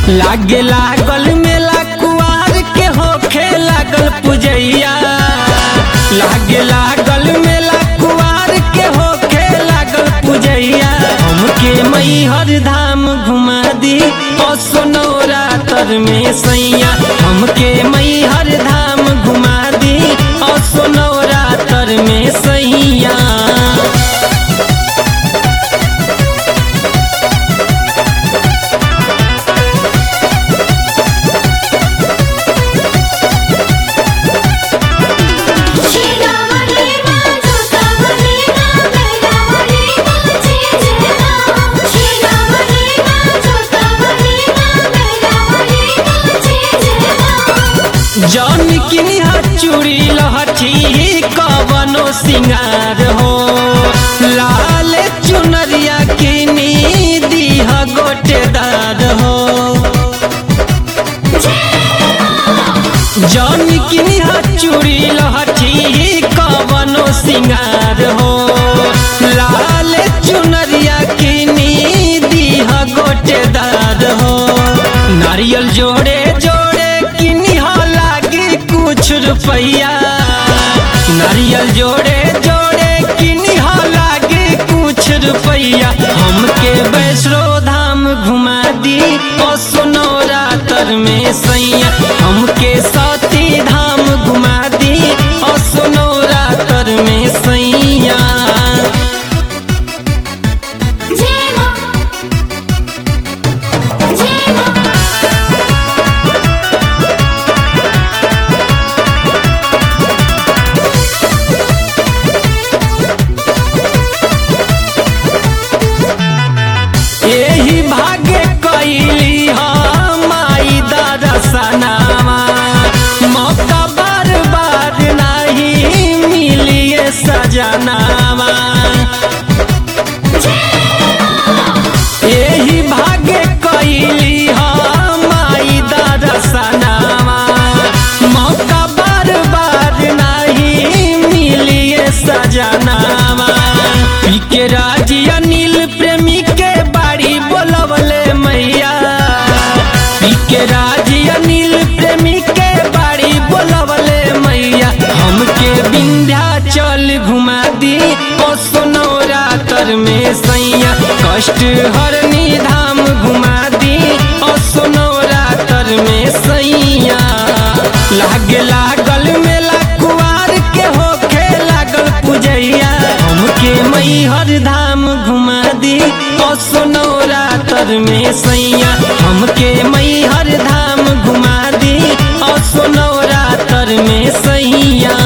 लागे लागल मेला कुआर के होखे लागल पुजैया लागे लागल मेला कुआर के होखे लागल पुजैया हमके मैहर धाम घुमा दी ओ सोनौरा तर में सैया हमके मैहर धाम घुमा दी ओ सोनौरा तर में सैया शिरावली मां जोतावली मां मैरावली मां जय जय मां शिरावली मां जोतावली मां मैरावली मां जय जय मां जौन किनी चूड़ी लहठी कवनो सिंगार हो लाल चुनरिया किनी दीह गोटेदार हो जौन किनी चूड़ी लहठी कवनो सिंगार हो लाल चुनरिया किनी दीह गोटेदार हो नारियल जोड़े जोड़े किनी हो लागी कुछ रुपैया नारियल जोड़े जोड़े किनी हो लागी कुछ रुपैया हमके वैष्णो धाम घुमा दी ओ सोनौरा तर में सैया हमके सती धाम घुमा दी ओ सोनौरा तर में सैया जय मां जय मां एही भाग्य कैली हम माई दरसनावा मौका बार बार नहीं मिलिए सजनावा एही भाग्य कैली हम माई दरसनावा मौका बार बार नहीं मिलिए सजनावा पी के राजी अनिल प्रेमी के बाड़ी बोलवले मैया पी के राजी अनिल प्रेमी के बाड़ी बोलवले मैया हमके विंध्याचल घुमा दी ओ सोनौरा तर में सैया कष्ट हरनी धाम घुमा दी ओ सोनौरा तर में सैया लागे लागल मेला कुआर के होखे लागल पुजैया हमके मैहर धाम घुमा दी ओ सोनौरा तर में सैया हमके मैहर धाम घुमा दी ओ सोनौरा तर में सैया